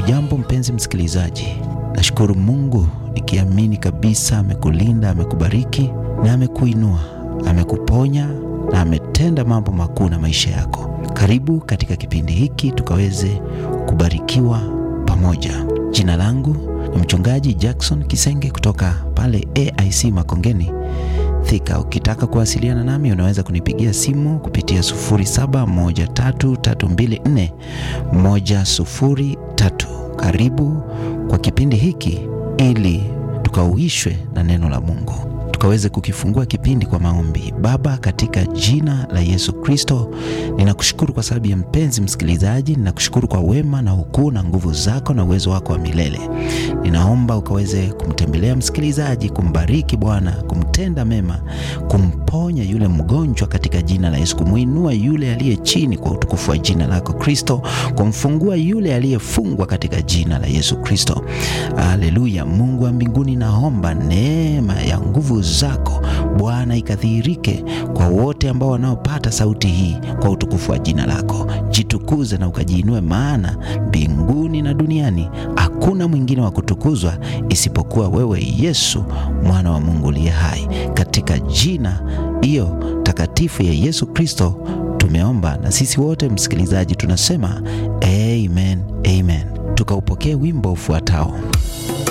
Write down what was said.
Hujambo mpenzi msikilizaji, nashukuru Mungu nikiamini kabisa amekulinda, amekubariki na amekuinua, amekuponya na ametenda mambo makuu na maisha yako. Karibu katika kipindi hiki tukaweze kubarikiwa pamoja. Jina langu ni mchungaji Jackson Kisenge kutoka pale AIC Makongeni Thika. Ukitaka kuwasiliana nami unaweza kunipigia simu kupitia 0713341103. Karibu kwa kipindi hiki ili tukauishwe na neno la Mungu tukaweze kukifungua kipindi kwa maombi. Baba, katika jina la Yesu Kristo, ninakushukuru kwa sababu ya mpenzi msikilizaji. Ninakushukuru kwa wema na ukuu na nguvu zako na uwezo wako wa milele. Ninaomba ukaweze kumtembelea msikilizaji, kumbariki Bwana, kumtenda mema, kumponya yule mgonjwa katika jina la Yesu, kumuinua yule aliye chini kwa utukufu wa jina lako Kristo, kumfungua yule aliyefungwa katika jina la Yesu Kristo. Haleluya! Mungu wa mbinguni, naomba neema ya nguvu zako Bwana ikadhihirike kwa wote ambao wanaopata sauti hii kwa utukufu wa jina lako. Jitukuze na ukajiinue, maana mbinguni na duniani hakuna mwingine wa kutukuzwa isipokuwa wewe Yesu, mwana wa Mungu uliye hai. Katika jina hiyo takatifu ya Yesu Kristo tumeomba, na sisi wote msikilizaji tunasema amen, amen. Tukaupokee wimbo ufuatao.